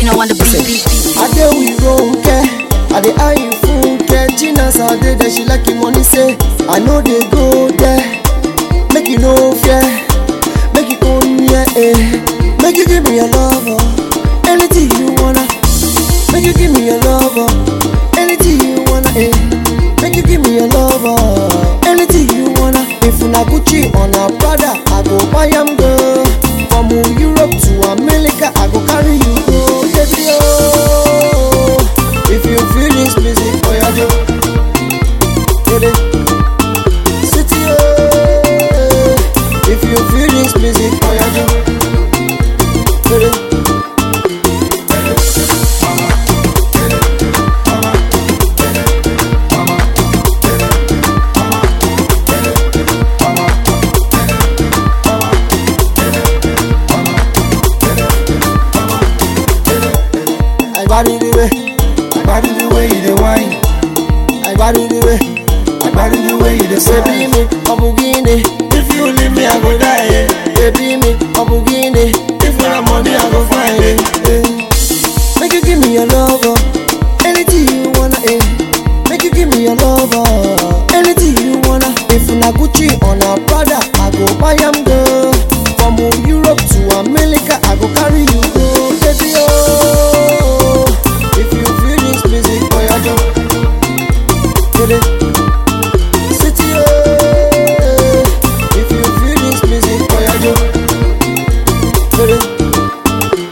Tino on the beat, beat, beat. I dey with Ronke, I dey eye you Funke. Gina Sade there, she like him money say, I know they go there. Make you no fear, make you own yeah, eh. Make you give me your love, oh. anything you wanna. Make you give me your love, oh. anything you wanna, eh. Make you give me your love, oh. anything you wanna. If una Gucci on a Prada, I go buy am girl. From Europe to America, I go carry you go, baby oh. If you feel this music, boy, I do. Get it? City oh. If you feel this music, boy, I do. Get it? I body the way, I body the way you dey whine. I body the way, I body the way you dey say be me, Obugini. If you leave me, I go die. Eh. Baby me, Obugini. If you have money, I go find it. Eh. Make you give me your love, oh. anything you wanna. Eh. Make you give me your love, oh. anything you wanna. If na Gucci on a Prada, I go buy am girl. From Europe to America, I go carry you go, baby oh. If you feel this music, boy, I jump. Get it? City oh. If you feel this music, boy, I jump. Get it?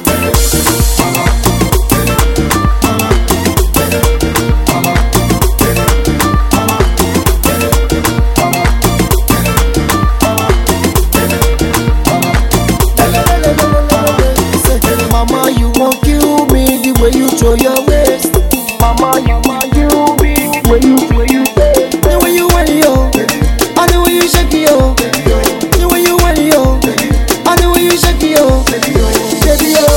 Mama, you won't kill me the way you throw your waist. Mama, you won't kill me the way you throw your waist. The way you want yo, and the way you shake it yo. The way you want yo, and the way you shake it yo. Baby yo,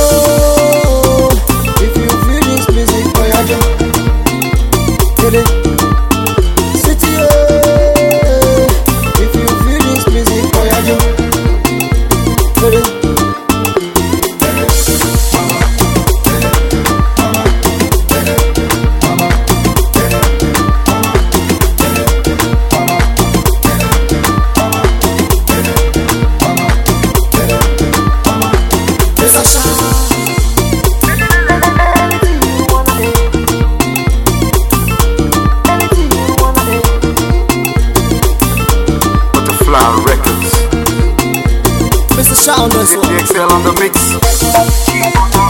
if you feel this music, boy, I jump. Get it? City yo, if you feel this music, boy, I jump. Get it? Butterfly Records. Mr. Shot on this one. The XL on the mix.